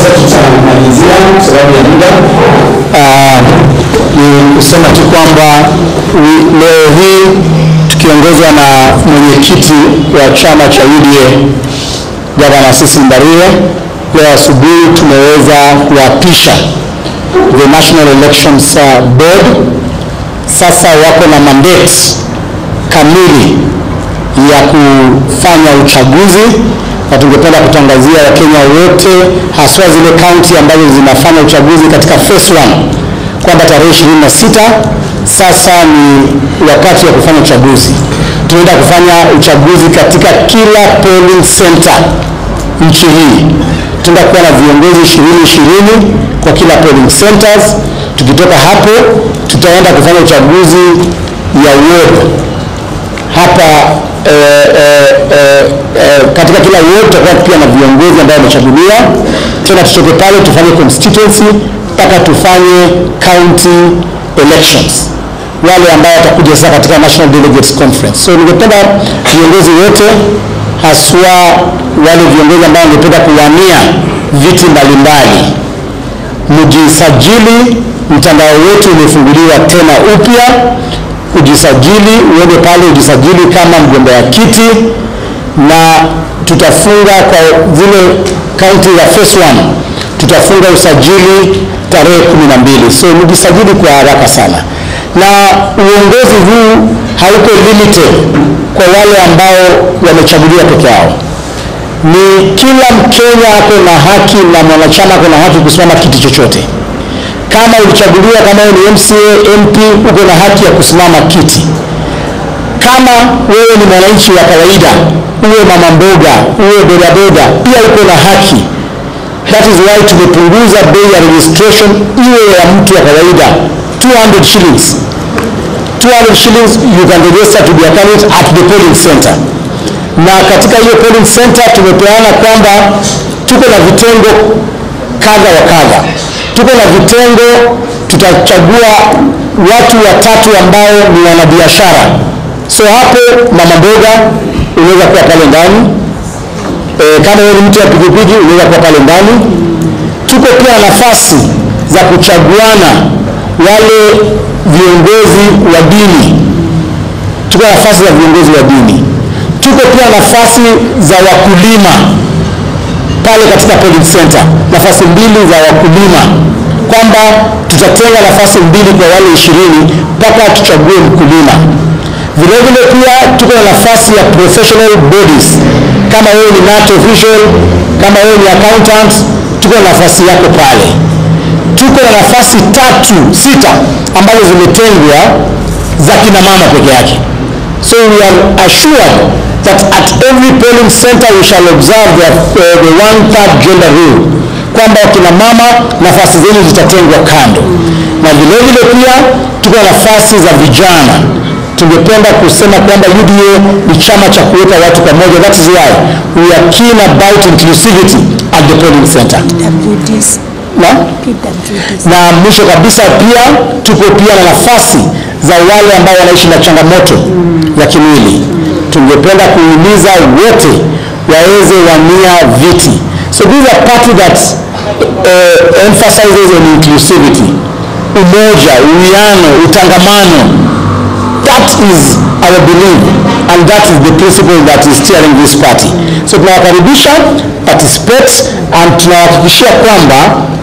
tutamalizia kwa sababu ya muda. Ah, ni kusema tu kwamba wi- leo hii tukiongozwa na mwenyekiti wa chama cha UDA Gavana Sisi Mbarie, leo asubuhi tumeweza kuapisha the National Elections ah, Board. Sasa wako na mandate kamili ya kufanya uchaguzi na tungependa kutangazia Wakenya wote haswa zile kaunti ambazo zinafanya uchaguzi katika phase one kwamba tarehe 26 sasa ni wakati wa kufanya uchaguzi. Tunaenda kufanya uchaguzi katika kila polling center nchi hii. Tutaenda kuwa na viongozi ishirini ishirini kwa kila polling centers. Tukitoka hapo, tutaenda kufanya uchaguzi ya ward hapa eh, eh, eh, eh, katika kila ward tutakuwa pia na viongozi ambao wamechaguliwa. Tena tutoke pale tufanye constituency mpaka tufanye county elections, wale ambao watakuja sasa katika National Delegates Conference. So ningependa viongozi wote haswa wale viongozi ambao wangependa kuwania viti mbalimbali mjisajili. Mtandao wetu umefunguliwa tena upya, ujisajili, uende pale ujisajili kama mgombea kiti, na tutafunga kwa zile kaunti za phase one, tutafunga usajili tarehe kumi na mbili. So mjisajili kwa haraka sana, na uongozi huu hauko limited kwa wale ambao wamechaguliwa peke yao ni kila Mkenya ako na haki na mwanachama ako na haki kusimama kiti chochote. Kama ulichaguliwa, kama wewe ni MCA, MP, uko na haki ya kusimama kiti. Kama wewe ni mwananchi wa kawaida, uwe mama mboga, uwe bodaboda, pia uko na haki. That is why tumepunguza bei ya registration iwe ya mtu wa kawaida 200 shillings. 200 shillings you can register to be a candidate at the polling center na katika hiyo polling center tumepeana kwamba tuko na vitengo kadha wa kadha. Tuko na vitengo, tutachagua watu watatu ambao ni wanabiashara. So hapo mama mboga unaweza kuwa pale ndani e, kama wewe ni mtu wa pikipiki unaweza kuwa pale ndani. Tuko pia na nafasi za kuchaguana wale viongozi wa dini, tuko na nafasi za viongozi wa dini tuko pia nafasi za wakulima pale katika polling center, nafasi mbili za wakulima, kwamba tutatenga nafasi mbili kwa wale ishirini mpaka tuchague mkulima. Vilevile pia tuko na nafasi ya professional bodies, kama wewe ni NAT official, kama wewe ni accountant, tuko na nafasi yako pale. Tuko na nafasi tatu sita ambazo zimetengwa za kina mama peke yake. So we are assured that at every polling center we shall observe the, uh, the one third gender rule, kwamba wakina mama nafasi zenu zitatengwa kando, na vile vile pia tuko na nafasi za vijana. Tungependa kusema kwamba UDA ni chama cha kuweka watu pamoja. That is why we are keen about inclusivity at the polling center. PWDs, Na? PWDs. na mwisho kabisa pia tuko pia na nafasi za wale ambao wanaishi na changamoto ya kimwili. Tungependa kuhimiza wote waweze wania viti. So this is a party that uh, emphasizes on inclusivity, umoja, uwiano, utangamano. That is our belief and that is the principle that is steering this party. So tunawakaribisha participate and tunawahakikishia kwamba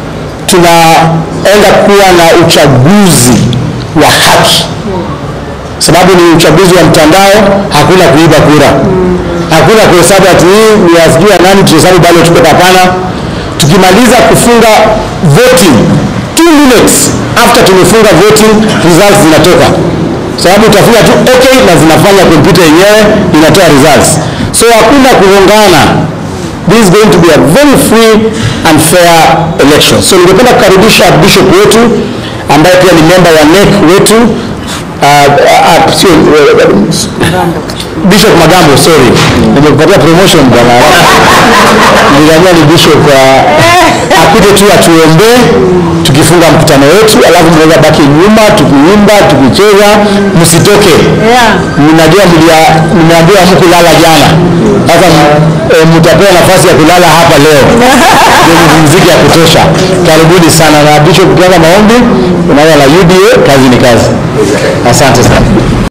tunaenda kuwa na uchaguzi wa haki, sababu ni uchaguzi wa mtandao, hakuna kuiba kura, hakuna kuhesabu ati hii ni ya sijui ya nani, tuhesabu ballot paper. Hapana, tukimaliza kufunga voting two minutes after tumefunga voting results zinatoka, sababu utafinya tu okay na zinafanya kompyuta yenyewe inatoa results, so hakuna kugongana. This is going to be a very free and fair election. So ningependa kukaribisha bishop wetu ambaye pia ni member wa NEC wetu uh, uh, sio uh, Bishop Magambo, sorry, nimekupatia promotion bwana. Niliambiwa ni bishop wa akuje tu atuombee tukifunga mkutano wetu, alafu mnaweza baki nyuma tukiimba tukicheza, msitoke. Yeah. Mnajua mlia- mmeambiwa hamkulala jana, sasa e, mtapewa nafasi ya kulala hapa leo ndio mziki ya kutosha. Karibuni sana na Bishop, ukianza maombi unaona la UDA, kazi ni kazi. Asante sana.